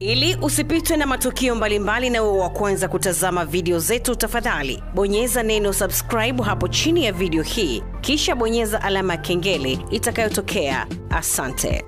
Ili usipitwe na matukio mbalimbali na uwe wa kwanza kutazama video zetu, tafadhali bonyeza neno subscribe hapo chini ya video hii, kisha bonyeza alama ya kengele itakayotokea. Asante.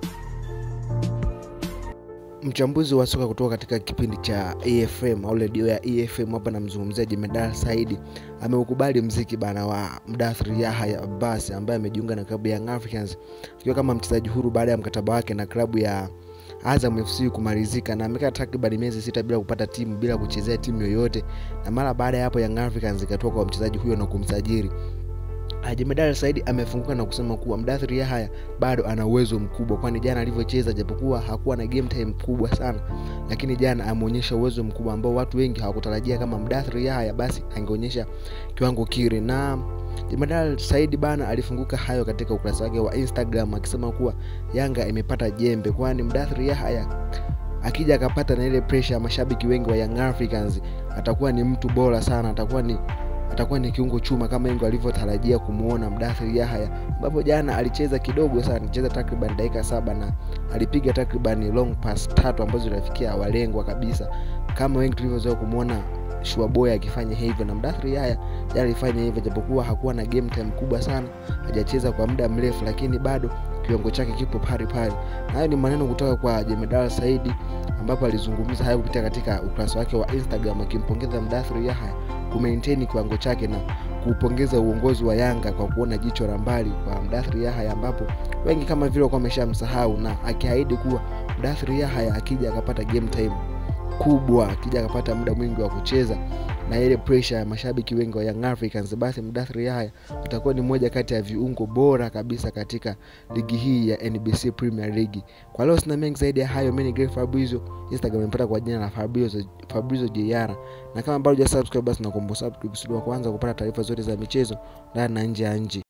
Mchambuzi wa soka kutoka katika kipindi cha EFM au redio ya EFM, hapa namzungumzia Jemedar Saidi, ameukubali mziki bana wa Mdathri Yahya Abbas ambaye amejiunga na klabu ya Young Africans akiwa kama mchezaji huru baada ya mkataba wake na klabu ya Azam FC kumalizika, na amekaa takriban miezi sita bila kupata timu, bila kuchezea timu yoyote, na mara baada ya hapo Young Africans ikatoka kwa mchezaji huyo na kumsajili Jemedari Saidi amefunguka na kusema kuwa Mdathiri Yahya bado ana uwezo mkubwa, kwani jana alivyocheza, japokuwa hakuwa na game time kubwa sana, lakini jana ameonyesha uwezo mkubwa ambao watu wengi hawakutarajia kama Mdathiri Yahya basi angeonyesha kiwango kile. Na Jemedari Saidi bana alifunguka hayo katika ukurasa wake wa Instagram akisema kuwa Yanga imepata jembe, kwani Mdathiri Yahya akija akapata na ile pressure ya mashabiki wengi wa Young Africans atakuwa ni mtu bora sana, atakuwa ni atakuwa ni kiungo chuma kama wengi walivyotarajia kumuona Mdathir Yahya, ambapo jana alicheza kidogo sana, alicheza takriban dakika saba na alipiga takriban long pass tatu ambazo zilifikia walengwa kabisa, kama wengi tulivyozoea kumuona Shuaboy akifanya hivyo, na Mdathir Yahya jana alifanya hivyo, japokuwa hakuwa na game time kubwa sana, hajacheza kwa muda mrefu, lakini bado kiwango chake kipo pale pale. Na hayo ni maneno kutoka kwa Jemedar Saidi, ambapo alizungumza hayo kupitia katika ukurasa wake wa Instagram akimpongeza Mdathir Yahya kumaintain kiwango chake na kuupongeza uongozi wa Yanga kwa kuona jicho la mbali kwa Mdathir Yahya, ambapo wengi kama vile walikuwa wameshamsahau, na akiahidi kuwa Mdathir Yahya akija akapata game time kubwa, akija akapata muda mwingi wa kucheza na ile pressure ya mashabiki wengi wa Young Africans, basi Mdathir Yahya utakuwa ni moja kati ya viungo bora kabisa katika ligi hii ya NBC Premier League. Kwa leo sina mengi zaidi ya hayo. Mimi ni Grey Fabrizio, Instagram nimepata kwa jina la Fabrizio Fabrizio JR, na kama bado hujasubscribe basi nakuomba subscribe ili kwanza kupata taarifa zote za michezo ndani na nje ya nchi.